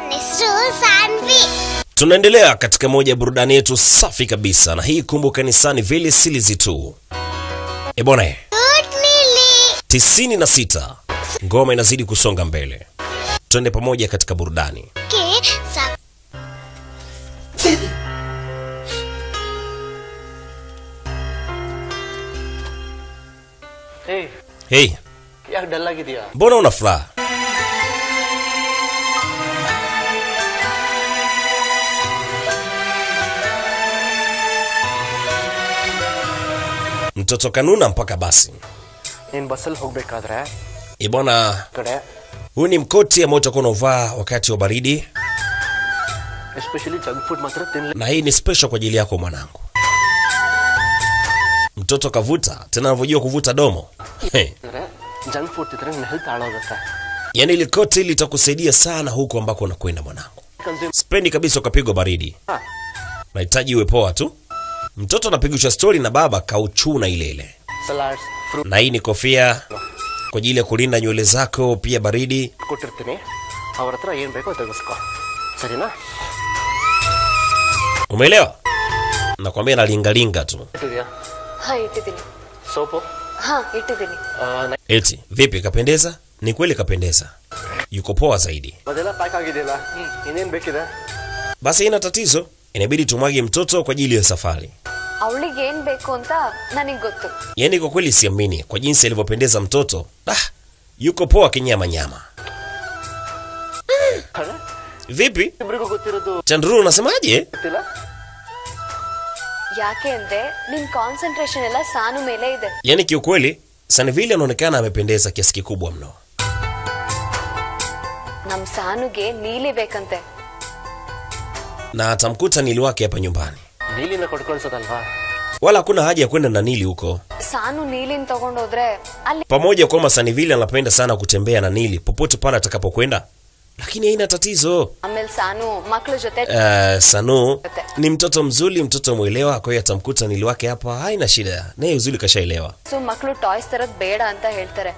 ನನ್ನ ಹೆಸರು Sanvi Tunaendelea katika moja ya burudani yetu safi kabisa, na hii kumbuka ni Sunny Vile Silizi tu. E bwana, good Neeli tisini na sita ngoma inazidi kusonga mbele. Twende pamoja katika burudani. ಕೆ ಸ- ಏಯ್ Hey, ಯಾಕೆ ಡಲ್ ಆಗಿದೆಯಾ mbona una furaha? Mtoto kanuna mpaka basi. ನೀನ್ ಬಸ್ಸಲ್ಲಿ ಹೋಗ್ಬೇಕಾದ್ರೆ E bwana, ಕಡೆ huu ni mkoti ambao utakuwa unauvaa wakati wa baridi, especially junk food ಮಾತ್ರ ತಿನ್ಲಿ na hii ni special kwa ajili yako mwanangu. Mtoto kavuta tena, anavyojua kuvuta domo hey. ಅಂದ್ರೆ junk food ತಿಂದ್ರೆ ನಿನ್ನ ಹೆಲ್ತ್ ಹಾಳಾಗುತ್ತೆ Yaani ili koti litakusaidia sana huko ambako unakwenda mwanangu. Consume Sipendi kabisa ukapigwa baridi, nahitaji uwe poa tu. Mtoto anapigishwa stori na baba kauchuna ile ile, salads fruit na hii ni kofia kwa ajili ya kulinda nywele zako pia baridi. ಕೊಟ್ಟಿರ್ತೀನಿ ಅವ್ರ ಹತ್ರ ಏನ್ ಬೇಕೋ ತೆಗೆಸ್ಕೊ ಸರಿನಾ Umeelewa? Nakwambia nalingalinga tu. ಇಟ್ಟಿದ್ಯಾ ಹಾ ಇಟ್ಟಿದ್ದೀನಿ ಸೋಪು ಹಾ ಇಟ್ಟಿದ್ದೀನಿ Eti vipi, kapendeza? Ni kweli kapendeza, yuko poa zaidi. ಅದೆಲ್ಲ ಪ್ಯಾಕ್ ಆಗಿದೆಯಲ್ಲ ಇನ್ನೇನ್ ಬೇಕಿದೆ Basi haina tatizo, inabidi tumwage mtoto kwa ajili ya safari. ಅವಳಿಗೆ ಏನ್ ಬೇಕು ಅಂತ ನನಗ್ ಗೊತ್ತು Yaani kwa kweli siamini kwa jinsi alivyopendeza mtoto. Ah, yuko poa kinyama nyama. ಅರೆ, Vipi ಇಬ್ರಿಗೂ ಗೊತ್ತಿರೋದು Chandru, unasemaje? ಗೊತ್ತಿಲ್ಲ ಯಾಕೆ ಅಂದ್ರೆ ನಿನ್ ಕಾನ್ಸಂಟ್ರೇಷನ್ ಎಲ್ಲ ಸಾನು ಮೇಲೆ ಇದೆ Yaani kiukweli Sanvili anaonekana amependeza kiasi kikubwa mno. ನಮ್ ಸಾನುಗೆ ನೀಲಿ ಬೇಕಂತೆ na atamkuta Nili wake hapa nyumbani, ನೀಲಿನ ಕೊಟ್ಕೊಳ್ಸೋದಲ್ವಾ wala hakuna haja ya kwenda na Nili huko. ಸಾನು ನೀಲಿನ್ ತಗೊಂಡೋದ್ರೆ ಅಲ್ಲಿ Pamoja kwamba Sanivili anapenda sana kutembea na Nili popote pale atakapokwenda, lakini haina tatizo. ಆಮೇಲೆ ಸಾನು ಮಕ್ಳ ಜೊತೆ Uh, Sanu ni mtoto mzuri, mtoto mwelewa, kwa hiyo atamkuta Nili wake hapa, haina shida naye, uzuri kashaelewa. So ಮಕ್ಳು toys ತರದ್ ಬೇಡ ಅಂತ ಹೇಳ್ತಾರೆ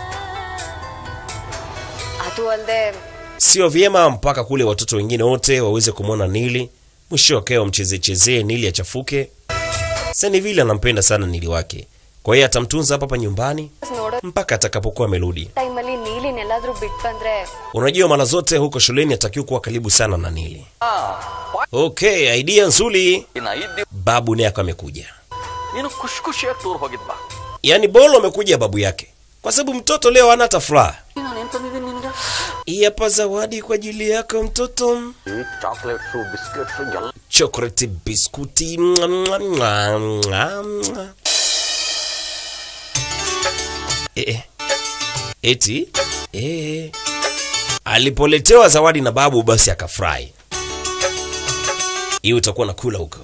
ಅದು ಅಲ್ದೆ Sio vyema mpaka kule watoto wengine wote waweze kumwona Nili, mwisho wake wamchezee chezee Nili achafuke. Sanivili anampenda sana Nili wake, kwa hiyo atamtunza hapa hapa nyumbani ನೋಡೋ mpaka atakapokuwa amerudi. ಟೈಮಲ್ಲಿ ನೀಲಿನ್ ಎಲ್ಲಾದ್ರೂ ಬಿಟ್ ಬಂದ್ರೆ Unajua mara zote huko shuleni atakiwa kuwa karibu sana na Nili. Okay, idea nzuri. ಇನ್ನು ಐದು ದಿವಸ Babu naye akawa amekuja, ನೀನು ಖುಷಿ ಖುಷಿಯಾಗಿ ಟೂರ್ ಹೋಗಿದ್ ಬಾ yaani Bolo amekuja babu yake, kwa sababu mtoto leo hana hata furaha. ನಾನು ಏನ್ ತಂದಿದ್ದೀನಿ ನಿನ್ಗೆ Hii hapa zawadi kwa ajili yako mtoto, chocolates biscuits ಎಲ್ಲ chocolate biskuti. Mwa, mwa, mwa, mwa, mwa. Eh, eh. Eti eh. Alipoletewa zawadi na babu, basi akafurahi. Hiyo utakuwa nakula huko.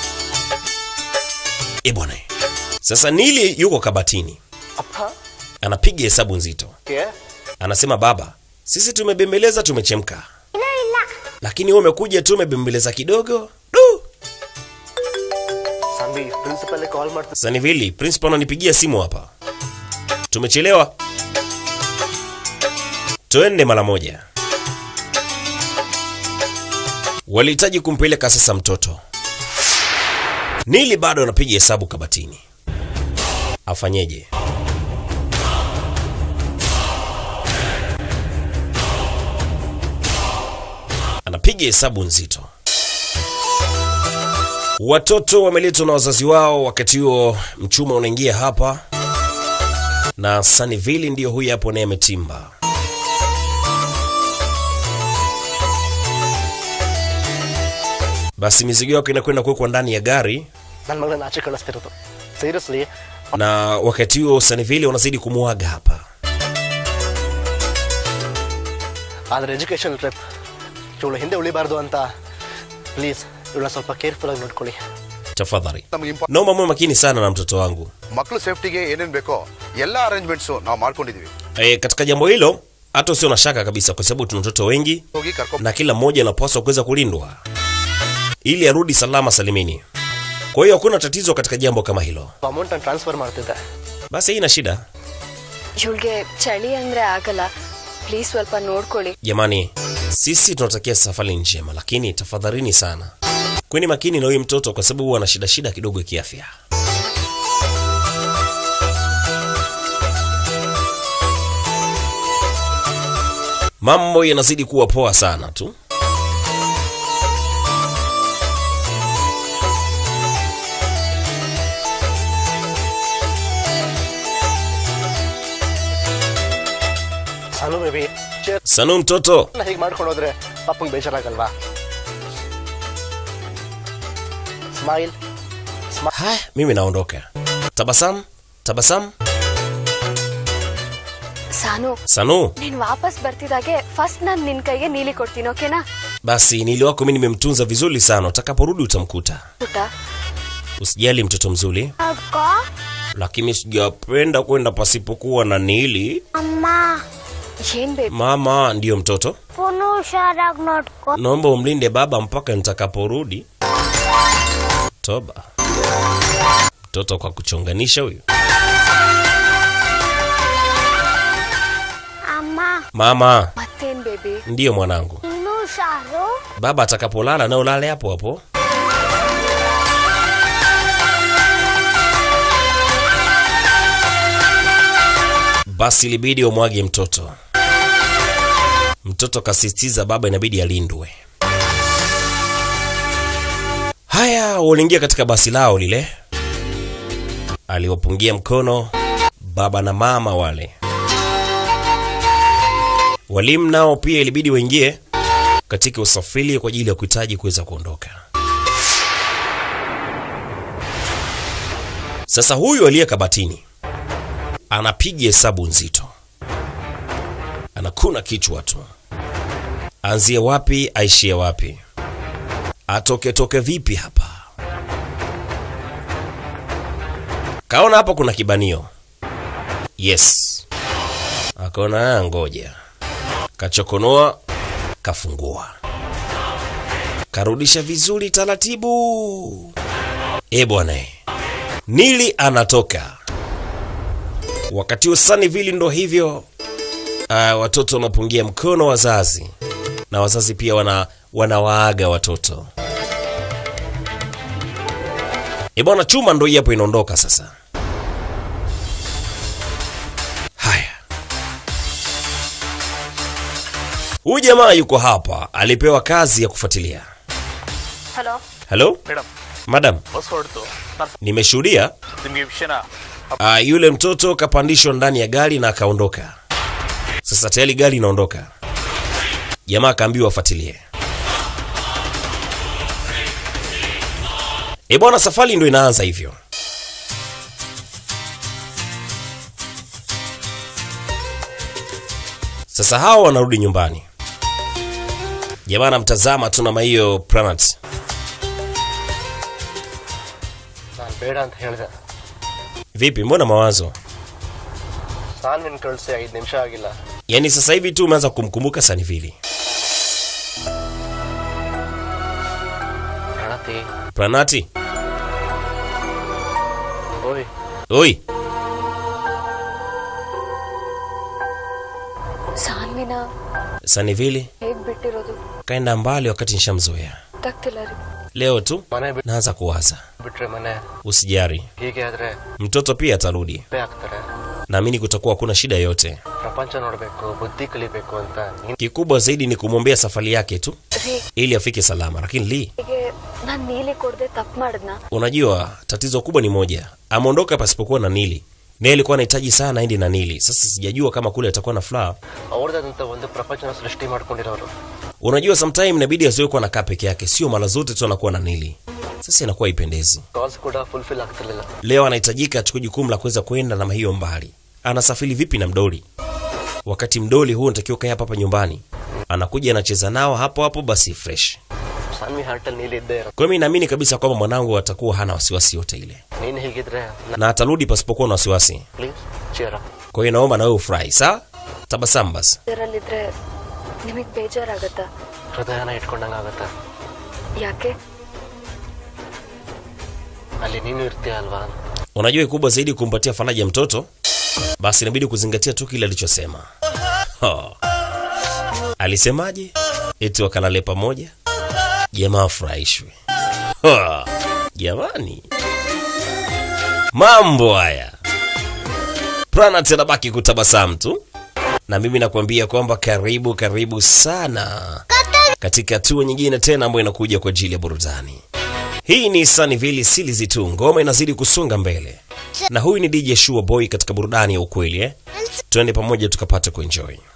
Eh bwana, sasa Nili yuko kabatini, ಅಪ್ಪ anapiga hesabu nzito, ಕೆ anasema baba, sisi tumebembeleza, tumechemka, lakini wewe umekuja tu umebembeleza kidogo du. ಸಂಬಿ principal call ಮಾಡ್ತಾರೆ Sanivili, principal ananipigia simu hapa, tumechelewa, twende mara moja. Walihitaji kumpeleka sasa mtoto. Nili bado anapiga hesabu kabatini, afanyeje? Anapiga hesabu nzito. Watoto wameletwa na wazazi wao. Wakati huo mchuma unaingia hapa, na Sunnyville ndiyo huyu hapo, naye ametimba. Basi mizigo yako inakwenda kuwekwa ndani ya gari, ನನ್ನ ಮಗಳನ್ನ ಆಚೆ ಕಳಿಸ್ತಿರೋದು seriously na wakati huo Sunnyville wanazidi kumuaga hapa. ಆದ್ರೆ education trip ಇವಳು ಹಿಂದೆ ಉಳಿಬಾರ್ದು ಅಂತ ಪ್ಲೀಸ್ ಇವಳನ್ನ ಸ್ವಲ್ಪ ಕೇರ್ಫುಲ್ ಆಗಿ ನೋಡ್ಕೊಳ್ಳಿ Tafadhali ನಮಗೆ ಇಂಪ naomba muwe makini sana na mtoto wangu. ಮಕ್ಕಳು ಸೇಫ್ಟಿಗೆ ಏನೇನ್ ಬೇಕೋ ಎಲ್ಲ ಅರೇಂಜ್ಮೆಂಟ್ಸ್ ನಾವು ಮಾಡ್ಕೊಂಡಿದೀವಿ E, katika jambo hilo hata usio na shaka kabisa, kwa sababu tuna watoto wengi ಹೋಗಿ ಕರ್ಕೊಂಡ್ na kila mmoja anapaswa kuweza kulindwa ili arudi salama salimini. Kwa hiyo hakuna tatizo katika jambo kama hilo. Amount ನಾನು transfer ಮಾಡ್ತಿದ್ದೆ Basi haina shida ಇವಳಿಗೆ ಚಳಿ ಅಂದ್ರೆ ಆಗಲ್ಲ ಪ್ಲೀಸ್ ಸ್ವಲ್ಪ ನೋಡ್ಕೊಳ್ಳಿ jamani. Sisi tunatakia safari njema, lakini tafadhalini sana kweni makini na huyu mtoto, kwa sababu huwa ana shida shida kidogo ya kiafya. Mambo yanazidi kuwa poa sana tu. Sanu baby chair Sanu mtoto, ಹೀಗೆ ಮಾಡ್ಕೊಂಡು ಹೋದ್ರೆ ಪಾಪಂಗೆ ಬೇಜಾರಾಗಲ್ವಾ smile haya, mimi naondoka. Tabasamu, tabasamu. Sanu Sanu, ನೀನ್ ವಾಪಸ್ ಬರ್ತಿದಾಗೆ ಫಸ್ಟ್ ನಾನ್ ನಿನ್ ಕೈಗೆ ನೀಲಿ ಕೊಡ್ತೀನಿ ಓಕೆನಾ basi nili wako mimi nimemtunza vizuri sana, utakaporudi utamkuta. ಪುಟ್ಟ Usijali mtoto mzuri, ಅಕ್ಕ lakini sijapenda kwenda pasipokuwa na Nili. ಅಮ್ಮ ಏನ್ ಬೇಬಿ Mama ndiyo mtoto, ಪುನು ಹುಷಾರಾಗಿ ನೋಡ್ಕೊ naomba umlinde baba mpaka nitakaporudi. Toba, mtoto kwa kuchonganisha huyu. ಅಮ್ಮ Mama ಮತ್ತೇನ್ baby ndiyo mwanangu, ಇನ್ನು ಹುಷಾರು baba atakapolala na ulale hapo hapo. Basi ilibidi umwage mtoto. Mtoto kasisitiza baba inabidi alindwe. Haya, waliingia katika basi lao lile, aliwapungia mkono baba na mama wale. Walimu nao pia ilibidi waingie katika usafiri kwa ajili ya kuhitaji kuweza kuondoka. Sasa huyu aliye kabatini anapiga hesabu nzito, anakuna kichwa tu, anzie wapi aishie wapi, atoke toke vipi hapa. Kaona hapa kuna kibanio, yes, akaona "Ah, ngoja kachokonoa kafungua karudisha vizuri taratibu. E bwana, e. Nili anatoka wakati huo Sunnyville ndo hivyo. Uh, watoto wanapungia mkono wazazi na wazazi pia wana wanawaaga watoto. E bwana, chuma ndo hii hapo inaondoka sasa. Haya, huyu jamaa yuko hapa, alipewa kazi ya kufuatilia. Hello Halo madam madam, bus ಹೊರಡ್ತು ನಾನು nimeshuhudia ನಿಮಗೆ ವಿಷಯನ uh, yule mtoto kapandishwa ndani ya gari na akaondoka. Sasa tayari gari inaondoka, jamaa akaambiwa afuatilie. E bwana, safari ndo inaanza hivyo. Sasa hawa wanarudi nyumbani, jamaa anamtazama tu na hiyo Pranat. ನಾನು ಬೇಡ ಅಂತ ಹೇಳಿದೆ Vipi, mbona mawazo? ಸಾನ್ವಿನ್ ಕಳಿಸಿ ಐದು ನಿಮಿಷ ಆಗಿಲ್ಲ Yaani sasa hivi tu umeanza kumkumbuka Sanivili. ಪ್ರಣತಿ Pranati, ಓಯ್ oi, ಸಾನ್ವಿನ Sanivili ಹೇಗ್ ಬಿಟ್ಟಿರೋದು kaenda mbali wakati nishamzoea. ಗೊತ್ತಾಗ್ತಿಲ್ಲ ರೀ Leo tu ಮನೆ ಬಿಟ್ಟು naanza kuwaza. ಬಿಟ್ರೆ ಮನೆ Usijari, ಹೀಗೆ ಆದ್ರೆ mtoto pia atarudi. ಉಪ್ಪೆ ಆಗ್ತಾರೆ Naamini kutakuwa hakuna shida yoyote. ಪ್ರಪಂಚ ನೋಡ್ಬೇಕು ಬುದ್ಧಿ ಕಲಿಬೇಕು ಅಂತ ನೀನ್ Kikubwa zaidi ni kumwombea safari yake tu ರೀ ili afike salama. Lakini Lee, ಹೀಗೆ ನಾನ್ ನೀಲಿ ಕೊಡದೆ ತಪ್ಪು ಮಾಡಿದ್ನ unajua tatizo kubwa ni moja, ameondoka pasipokuwa na Nili. Naye alikuwa anahitaji sana aende na Nili. Sasa sijajua kama kule atakuwa na furaha. ಅವ್ರದಂತ ಒಂದು ಪ್ರಪಂಚನ ಸೃಷ್ಟಿ ಮಾಡ್ಕೊಂಡಿರೋರು Unajua sometime inabidi asiwe kuwa anakaa peke yake, sio mara zote tu anakuwa na Nili. Sasa inakuwa haipendezi. Calls ಕೂಡ fulfil ಆಗ್ತಿರ್ಲಿಲ್ಲ Leo anahitajika achukue jukumu la kuweza kwenda na hiyo mbali. Anasafiri vipi na mdoli, wakati mdoli huu unatakiwa kae hapa hapa nyumbani? Anakuja anacheza nao hapo hapo, basi fresh. Sanvi ಹಾರ್ಟಲ್ಲಿ ನೀಲಿ ಇದ್ದೇ ಇರೋ Kwa hiyo mimi naamini kabisa kwamba mwanangu atakuwa hana wasiwasi yote ile ನೀನ್ ಹೀಗಿದ್ರೆ na atarudi pasipokuwa na wasiwasi. Please ಚೇರ Kwa hiyo naomba na wewe ufurahi, sawa? Tabasamu basi. ಇದರಲ್ಲಿದ್ರೆ ನಿಮಗ್ ಬೇಜಾರಾಗತ್ತಾ ಹೃದಯನ ಇಟ್ಕೊಂಡಂಗ ಆಗತ್ತ ಯಾಕೆ ಅಲ್ಲಿ ನೀನು ಇರ್ತೀಯ ಅಲ್ವಾ Unajua kikubwa zaidi kumpatia faraja mtoto, basi inabidi kuzingatia tu kile alichosema. Ho. Alisemaje? eti wakalale pamoja, jamaa afurahishwe. Ha, Jamani, mambo haya. Pranat anabaki kutabasamu tu, na mimi nakwambia kwamba karibu karibu sana katika hatua nyingine tena ambayo inakuja kwa ajili ya burudani. Hii ni Sunnyville Series tu, ngoma inazidi kusonga mbele, na huyu ni DJ Sure Boy katika burudani ya ukweli eh. Twende pamoja tukapata kuenjoy.